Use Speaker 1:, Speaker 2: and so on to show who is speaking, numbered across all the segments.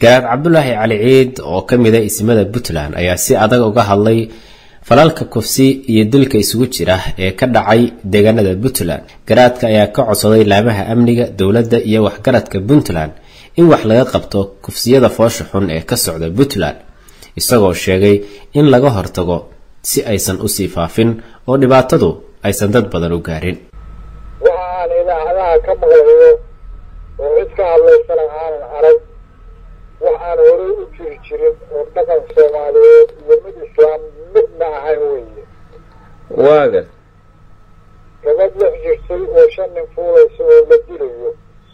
Speaker 1: garaad cabdulaahi cali ciid oo ka mid a isimada puntland ayaa si adag uga hadlay falalka kufsi iyo dilka isugu jira ee ka dhacay deegaanada puntland garaadka ayaa ka codsaday laamaha amniga dowladda iyo waxgaradka puntland in wax laga qabto kufsiyada foosha xun ee ka socda puntland isagoo sheegay in laga hortago si aysan usii faafin oo dhibaatadu aysan dad badan u gaarin
Speaker 2: waxa aan idaacadaha ka maqlayo oo cid ka hadlaysana aanan arag wax aan horey u jiri jirin oo dhaqan soomaaliyeed iyo mid islaam midna ahayn weeye
Speaker 1: waagan
Speaker 2: gabadh lix jirtay oo shan nin fuulaysa oo la dilayo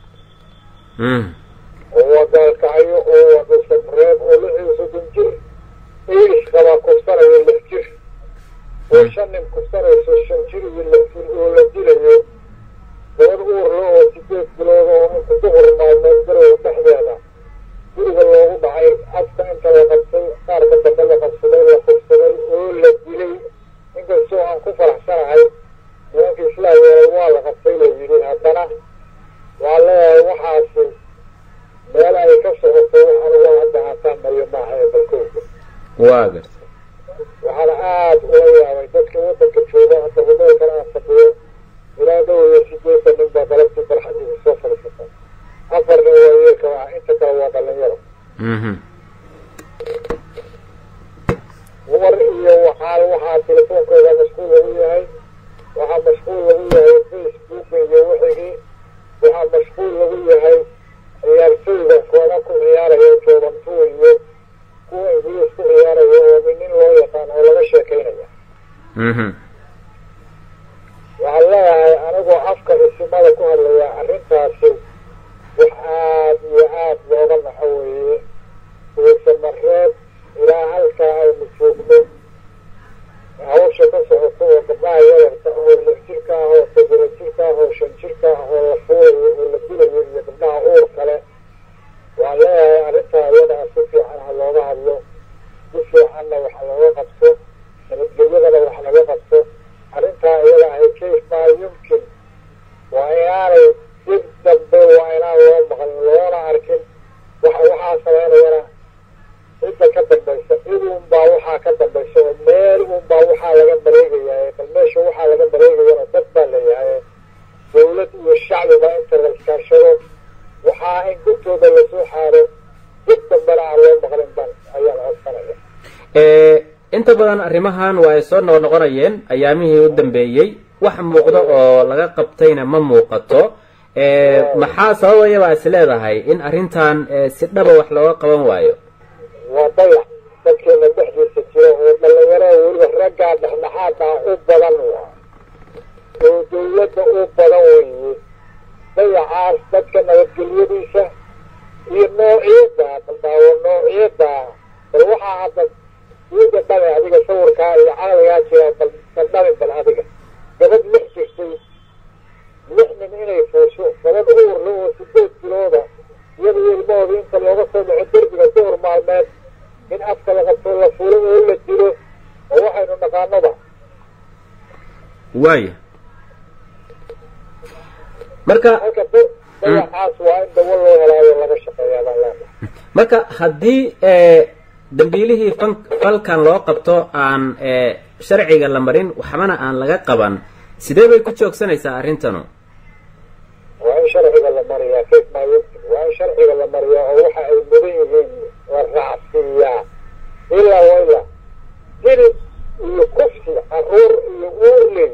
Speaker 2: oo waa gaalkacyo oo waa dhusareeb oo lix iyo soddon jir iris qabaa kufsanayo lix jir oo shan nin kufsanayso shan jir iyo lix jir oo la dilayo gabadh uurla oo sideed bilood oo inta duhur maalmeed garow dhexdeeda guriga loogu dhacay afka inta la qabtay qaarka dambe la qabsaday la kufsaday oo la dilay inkastoo aan ku faraxsanahay nimanka islaa yeelay waa la qabtay la yidhi haddana waa leeyahay waxaasi meel ay ka socoto waxaan uga hadda hataamayo maaha ee balkowga
Speaker 1: waagan
Speaker 2: waxaana aada ula yaabay dadka waddanka jooga hadda humeelkan aan fadhiyo ilaa dhow iyo sideetan nin baa galabtii barxadiisa soo fadhiisata afar nin waa yeelka waa inta kale waa dhalinyaro dumar iyo waxaa waxaa telefoonkooda mashquul lagu yahay waxaa mashquul lagu yahay facebooka iyo wixigii waxaa mashquul lagu yahay ciyaartooyda kooda ku ciyaaraya joobantuu iyo kuwa ingiliis ku ciyaaraya oo nin loo yaqaan oo laga sheekaynaya waxaan leeyahay anigoo afka isimada ku hadlaya arrintaasi wax aada iyo aada looga naxo weeye uusamareed ilaa halkaa aynu joogno hawsha ka socoto oo gabdhaha yararka oo lix jirka ah oo toddoba jirka ah oo shan jirka ah oo la fuulayo oo la dilayo iyo gabdhaha uur kale waan leeyahay arrintaa iyadaa si fiican ha looga hadlo si fiicanna wax looga qabto nabadgelyadana wax laga qabto arrintaa iyada ahay kayf maa yumkin waa inaanay dib dambe waa inaan loo maqlin loona arkin waxa waxaa samaynayana cidda ka dambaysa cid unbaa waxaa ka dambaysa oo meel unbaa waxaa laga mareegayaa bal meesha waxaa laga mareegayana dad baa leeyahay dawlad iyo shacbiba inta la iskaashado waxaa in gurtooda lasoo xaaro dib dambena aan loo maqlin ban ayaa la codsanaya
Speaker 1: inta badan arrimahan waa ay soo noqnoqonayeen ayaamihii u dambeeyey wax muuqdo oo laga qabtayna ma muuqato maxaa sababaya baa is leedahay in arrintan si dhaba wax looga qaban waayo
Speaker 2: waa dayac dadkeena dhexdiisa jira oo dhalinyarada weliba raggaa dhexdhexaada u badan waa oo dawladda u badan weeye dayacaas dadka nabadgelyadiisa iyo noociyadda baldaawo noociyadda bal waxaa hadda iyada dhabe adiga sawirkaa iyo caqligaa jira bal baldhabi bal adiga gabadh lix jirtay lix nin inay fuusho gabadh uurla oo sideed bilooda iyada iyo ilmahooda inta looga soo dhaco derbiga duhur maalmeed in afka la qabto la fuulo oo la dilo oo waxaynu naqaanoba
Speaker 1: waaya marka
Speaker 2: halka dayacaas waa in dawo loo helaayo laga shaqeeyaa baan leenahay
Speaker 1: marka haddii dambiilihii fan falkan loo qabto aan sharciga la marin waxbana aan laga qaban sidee bay ku joogsanaysaa arrintanu
Speaker 2: waa in sharciga la mariyaa kayf maa yumkin waa in sharciga la mariyaa oo waxa ay mudan yihiin la raacsiiyaa ilaa wa ilaa dil iyo kufsi caruur iyo uur leh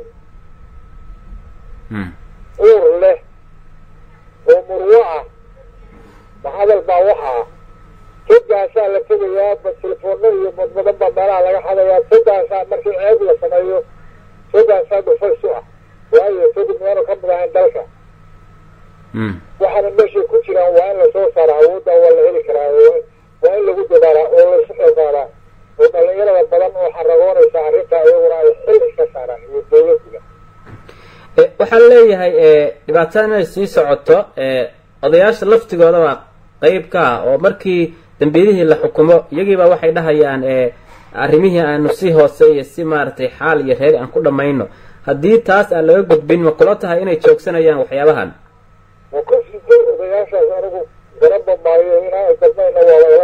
Speaker 2: uur leh oo murwo ah mahadal baa waxaa togaasaa la tegayaa ba telefoona iyo madmadan baa meelaha laga xadayaa togaasaa markii ceeb la sameeyo togaasaa dhufays u ah waayo togi miyaanu ka mid ahayn dalka waxaana meeshay ku jiraan waa in lasoo saara awoodda waa la heli karaa waa in lagu dadaalaa oo laysu xilqaadaa oo dhalinyarada badan oo xaragoonaysa arrintaa iyaguna ay xil iska saaraan iyo dawladdiga
Speaker 1: waxaa leeyahay dhibaatada inay sii socoto odayaasha laftigooda baa qeyb ka ah oo markii dambiilihii la xukumo iyagiiba waxay dhahayaan arrimihii aanu si hoose iyo si maaragtay xaal iyo reer aan ku dhammayno haddii taas aan laga gudbin ma kula tahay inay joogsanayaan waxyaabahan
Speaker 2: waa ku siday odayaashaas anigu garaba maayo inaa gadmayna waaba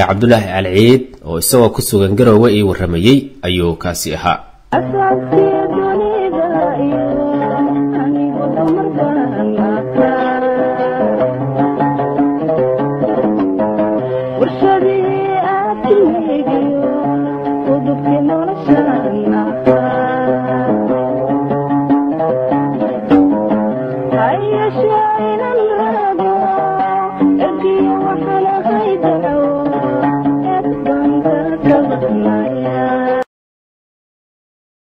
Speaker 1: kale cabdulaahi alciid oo isagoo ku sugan garoowe ii warramayey ayuu kaasi ahaa
Speaker 3: Thank you.